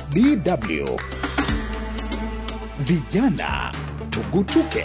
DW. Vijana tugutuke.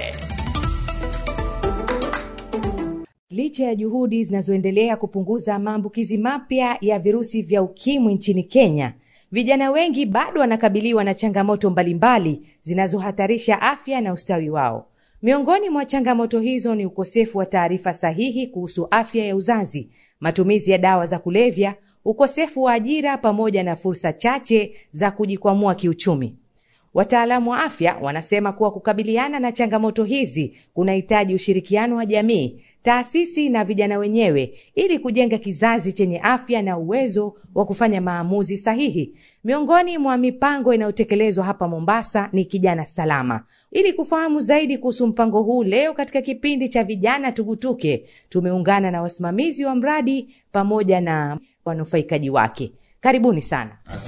Licha ya juhudi zinazoendelea kupunguza maambukizi mapya ya virusi vya ukimwi nchini Kenya, vijana wengi bado wanakabiliwa na changamoto mbalimbali zinazohatarisha afya na ustawi wao. Miongoni mwa changamoto hizo ni ukosefu wa taarifa sahihi kuhusu afya ya uzazi, matumizi ya dawa za kulevya, ukosefu wa ajira pamoja na fursa chache za kujikwamua kiuchumi. Wataalamu wa afya wanasema kuwa kukabiliana na changamoto hizi kunahitaji ushirikiano wa jamii, taasisi na vijana wenyewe ili kujenga kizazi chenye afya na uwezo wa kufanya maamuzi sahihi. Miongoni mwa mipango inayotekelezwa hapa Mombasa ni Kijana Salama. Ili kufahamu zaidi kuhusu mpango huu, leo katika kipindi cha Vijana Tugutuke tumeungana na wasimamizi wa mradi pamoja na wanufaikaji wake. Karibuni sana.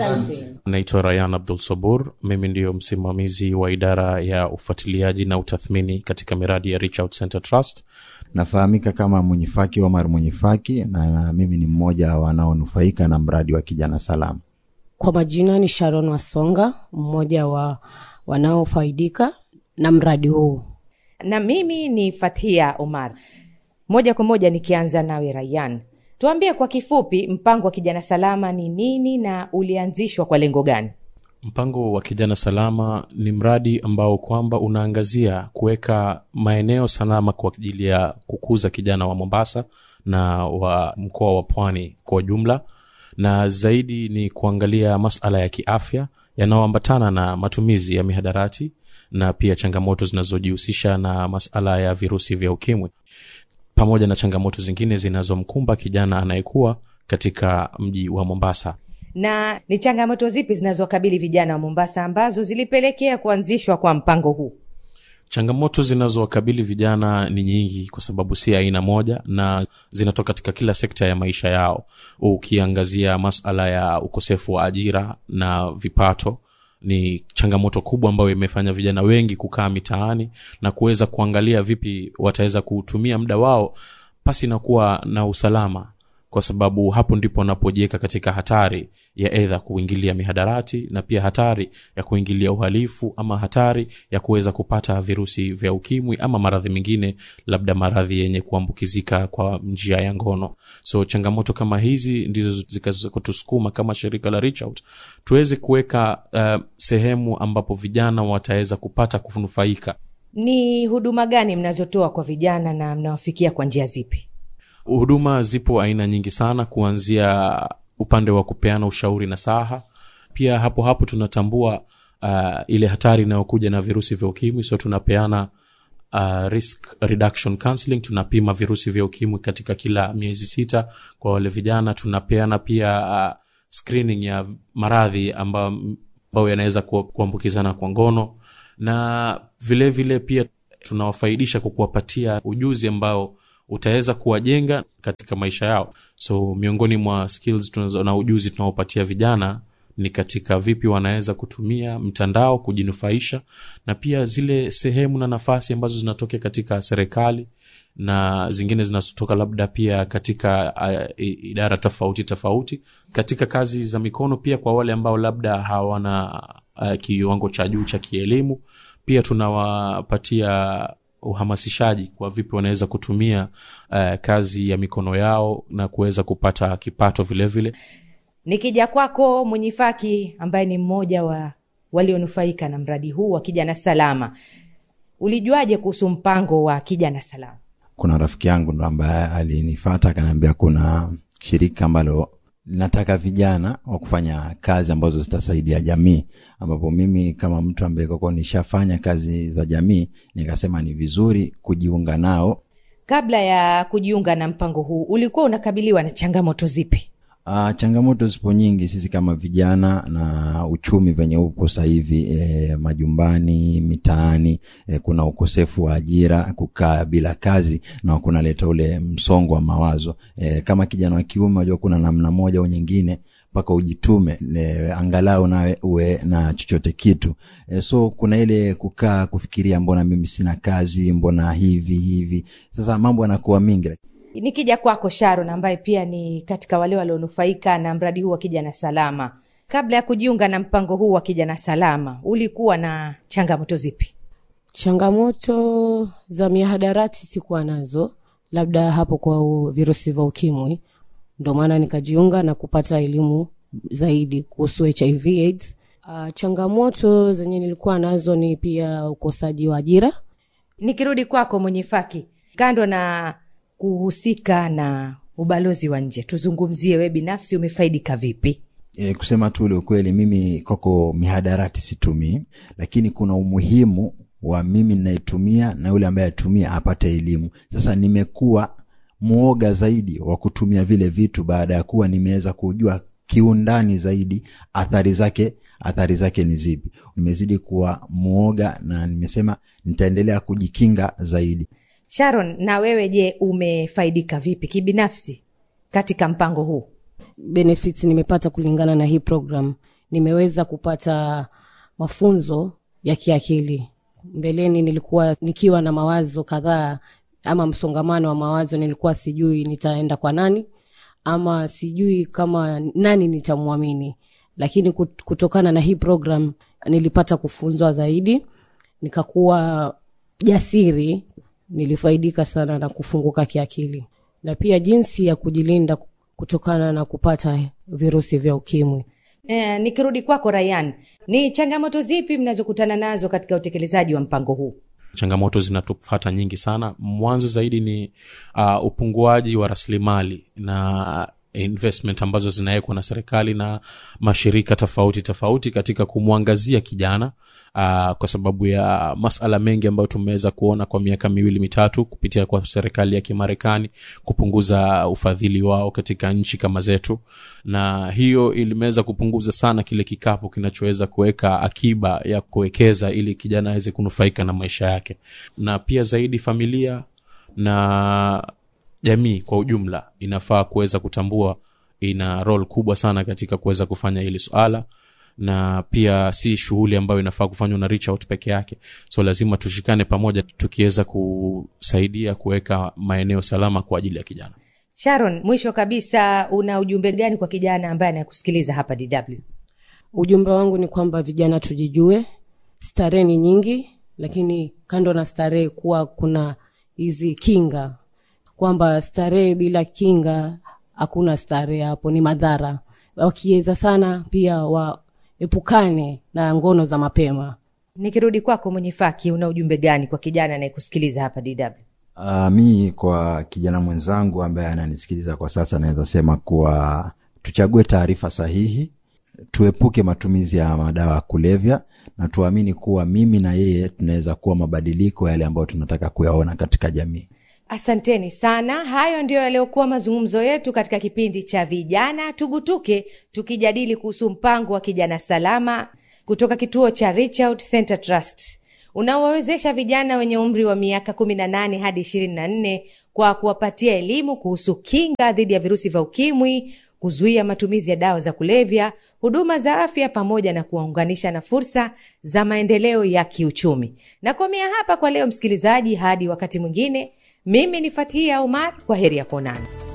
Naitwa Rayan Abdul Sabur. Mimi ndiyo msimamizi wa idara ya ufuatiliaji na utathmini katika miradi ya Reach Out Center Trust. Nafahamika kama Mwenyifaki Omar Mwenyifaki, na mimi ni mmoja wanaonufaika na mradi wa Kijana Salama. Kwa majina ni Sharon Wasonga, mmoja wa wanaofaidika na mradi huu. Na mimi ni Fathia Omar. Moja kwa moja nikianza nawe Rayan, tuambie kwa kifupi mpango wa Kijana Salama ni nini na ulianzishwa kwa lengo gani? Mpango wa Kijana Salama ni mradi ambao kwamba unaangazia kuweka maeneo salama kwa ajili ya kukuza kijana wa Mombasa na wa mkoa wa Pwani kwa jumla, na zaidi ni kuangalia masala ya kiafya yanayoambatana na matumizi ya mihadarati na pia changamoto zinazojihusisha na masala ya virusi vya ukimwi pamoja na changamoto zingine zinazomkumba kijana anayekuwa katika mji wa Mombasa. Na ni changamoto zipi zinazowakabili vijana wa Mombasa ambazo zilipelekea kuanzishwa kwa mpango huu? Changamoto zinazowakabili vijana ni nyingi, kwa sababu si aina moja, na zinatoka katika kila sekta ya maisha yao. Ukiangazia masala ya ukosefu wa ajira na vipato ni changamoto kubwa ambayo imefanya vijana wengi kukaa mitaani na kuweza kuangalia vipi wataweza kutumia muda wao pasi na kuwa na usalama, kwa sababu hapo ndipo wanapojiweka katika hatari ya edha kuingilia mihadarati na pia hatari ya kuingilia uhalifu ama hatari ya kuweza kupata virusi vya ukimwi ama maradhi mengine, labda maradhi yenye kuambukizika kwa njia ya ngono. So changamoto kama hizi ndizo zikazotusukuma kama shirika la Reach Out tuweze kuweka uh, sehemu ambapo vijana wataweza kupata kunufaika. Ni huduma gani mnazotoa kwa vijana na mnawafikia kwa njia zipi? Huduma zipo aina nyingi sana, kuanzia upande wa kupeana ushauri na saha. Pia hapo hapo tunatambua uh, ile hatari inayokuja na virusi vya ukimwi, so tunapeana uh, risk reduction counseling. Tunapima virusi vya ukimwi katika kila miezi sita kwa wale vijana. Tunapeana pia uh, screening ya maradhi ambayo yanaweza kuambukizana kwa ngono, na vile vile pia tunawafaidisha kwa kuwapatia ujuzi ambao utaweza kuwajenga katika maisha yao. So miongoni mwa skills tunazo, na ujuzi tunaopatia vijana ni katika vipi wanaweza kutumia mtandao kujinufaisha, na pia zile sehemu na nafasi ambazo zinatokea katika serikali na zingine zinazotoka labda pia katika uh, idara tofauti tofauti katika kazi za mikono, pia kwa wale ambao labda hawana uh, kiwango cha juu cha kielimu, pia tunawapatia uhamasishaji kwa vipi wanaweza kutumia uh, kazi ya mikono yao na kuweza kupata kipato vilevile vile. Nikija kwako Mwenyifaki, ambaye ni mmoja wa walionufaika na mradi huu wa Kijana Salama, ulijuaje kuhusu mpango wa Kijana Salama? Kuna rafiki yangu ndo ambaye alinifata akaniambia kuna shirika ambalo linataka vijana wa kufanya kazi ambazo zitasaidia jamii, ambapo mimi kama mtu ambaye kwa nishafanya kazi za jamii nikasema ni vizuri kujiunga nao. Kabla ya kujiunga na mpango huu, ulikuwa unakabiliwa na changamoto zipi? Uh, changamoto zipo nyingi. Sisi kama vijana na uchumi venye upo sasa hivi e, majumbani, mitaani e, kuna ukosefu wa ajira, kukaa bila kazi na kunaleta ule msongo wa mawazo e, kama kijana wa kiume, unajua kuna namna moja au nyingine mpaka ujitume e, angalau nawe uwe na chochote kitu e, so kuna ile kukaa kufikiria, mbona mimi sina kazi, mbona hivi hivi. Sasa mambo yanakuwa mingi. Nikija kwako Sharon, ambaye pia ni katika wale walionufaika na mradi huu wa Kijana Salama, kabla ya kujiunga na mpango huu wa kijana salama ulikuwa na changamoto zipi changamoto za mihadarati sikuwa nazo labda hapo kwa u- virusi vya ukimwi ndo maana nikajiunga na kupata elimu zaidi kuhusu hiv aids uh, changamoto zenye nilikuwa nazo ni pia ukosaji wa ajira nikirudi kwako mwenye faki kando na kuhusika na ubalozi wa nje tuzungumzie we binafsi umefaidika vipi e, kusema tu ule ukweli mimi kwako mihadarati situmii lakini kuna umuhimu wa mimi ninayetumia na yule ambaye atumia apate elimu sasa nimekuwa mwoga zaidi wa kutumia vile vitu baada ya kuwa nimeweza kujua kiundani zaidi athari zake athari zake ni zipi nimezidi kuwa mwoga na nimesema nitaendelea kujikinga zaidi sharon na wewe je umefaidika vipi kibinafsi katika mpango huu benefits nimepata kulingana na hii program nimeweza kupata mafunzo ya kiakili mbeleni nilikuwa nikiwa na mawazo kadhaa ama msongamano wa mawazo nilikuwa sijui nitaenda kwa nani ama sijui kama nani nitamwamini lakini kut- kutokana na hii program nilipata kufunzwa zaidi nikakuwa jasiri nilifaidika sana na kufunguka kiakili na pia jinsi ya kujilinda kutokana na kupata virusi vya ukimwi e, nikirudi kwako rayan ni changamoto zipi mnazokutana nazo katika utekelezaji wa mpango huu changamoto zinatufata nyingi sana mwanzo zaidi ni uh, upunguaji wa rasilimali na investment ambazo zinawekwa na serikali na mashirika tofauti tofauti katika kumwangazia kijana uh, kwa sababu ya masala mengi ambayo tumeweza kuona kwa miaka miwili mitatu kupitia kwa serikali ya kimarekani kupunguza ufadhili wao katika nchi kama zetu na hiyo ilimeweza kupunguza sana kile kikapu kinachoweza kuweka akiba ya kuwekeza ili kijana aweze kunufaika na maisha yake na pia zaidi familia na jamii kwa ujumla inafaa kuweza kutambua ina rol kubwa sana katika kuweza kufanya hili swala na pia si shughuli ambayo inafaa kufanywa na reach out peke yake so lazima tushikane pamoja tukiweza kusaidia kuweka maeneo salama kwa ajili ya kijana sharon mwisho kabisa una ujumbe gani kwa kijana ambaye anakusikiliza hapa dw ujumbe wangu ni kwamba vijana tujijue starehe ni nyingi lakini kando na starehe kuwa kuna hizi kinga kwamba starehe bila kinga hakuna starehe hapo ni madhara wakiweza sana pia waepukane na ngono za mapema nikirudi kwako mwenye faki una ujumbe gani kwa kijana anayekusikiliza hapa dw Uh, mi kwa kijana mwenzangu ambaye ananisikiliza kwa sasa naweza sema kuwa tuchague taarifa sahihi tuepuke matumizi ya madawa ya kulevya na tuamini kuwa mimi na yeye tunaweza kuwa mabadiliko yale ambayo tunataka kuyaona katika jamii asanteni sana hayo ndiyo yaliyokuwa mazungumzo yetu katika kipindi cha vijana tugutuke tukijadili kuhusu mpango wa kijana salama kutoka kituo cha Reach Out Center Trust unaowawezesha vijana wenye umri wa miaka 18 hadi 24 kwa kuwapatia elimu kuhusu kinga dhidi ya virusi vya ukimwi kuzuia matumizi ya dawa za kulevya huduma za afya pamoja na kuwaunganisha na fursa za maendeleo ya kiuchumi nakomea hapa kwa leo msikilizaji hadi wakati mwingine mimi ni fathia umar kwa heri ya kuonana